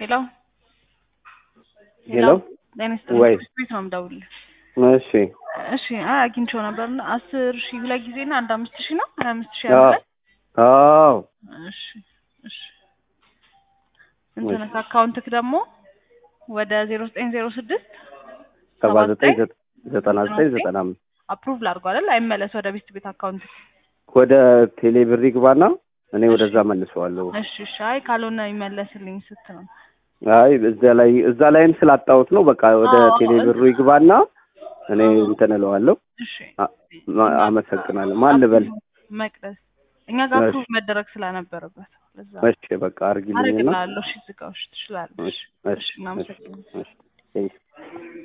ሄሎ ሄሎ ጤና ይስጥልኝ። ወይ ቤት ነው የምደውልልህ። እሺ እሺ አይ አግኝቼው ነበር እና አስር ሺህ ሁለት ጊዜ እና አንድ አምስት ሺህ ነው ሀያ አምስት ሺህ አዎ አለ አዎ እሺ እሺ እንትን አካውንትክ ደግሞ ወደ ዜሮ ዘጠኝ ዜሮ ስድስት ሰባ ዘጠኝ ዘጠና ዘጠኝ ዘጠና አምስት አፕሩቭ ላድርጎ አይደል አይመለስ ወደ ቤት ቤት አካውንት ወደ ቴሌ ብር ይግባና እኔ ወደዛ መልሰዋለሁ። እሺ እሺ አይ ካልሆነ ይመለስልኝ ስት ነው አይ እዛ ላይ እዛ ላይም ስላጣሁት ነው። በቃ ወደ አዎ፣ ቴሌ ብሩ ይግባና እኔ እንትን እለዋለሁ። እሺ አ- ማ- አመሰግናለሁ። ማን ልበል? መቅደስ እኛ ጋር እሺ። አፕሩቭ መደረግ ስለነበረበት ለዛ እሺ በቃ አርግልኝና አረግልሃለሁ። እሺ ዝጋዎች ትችላለሽ። እሺ እሺ እሺ እናመሰግናለን። እሺ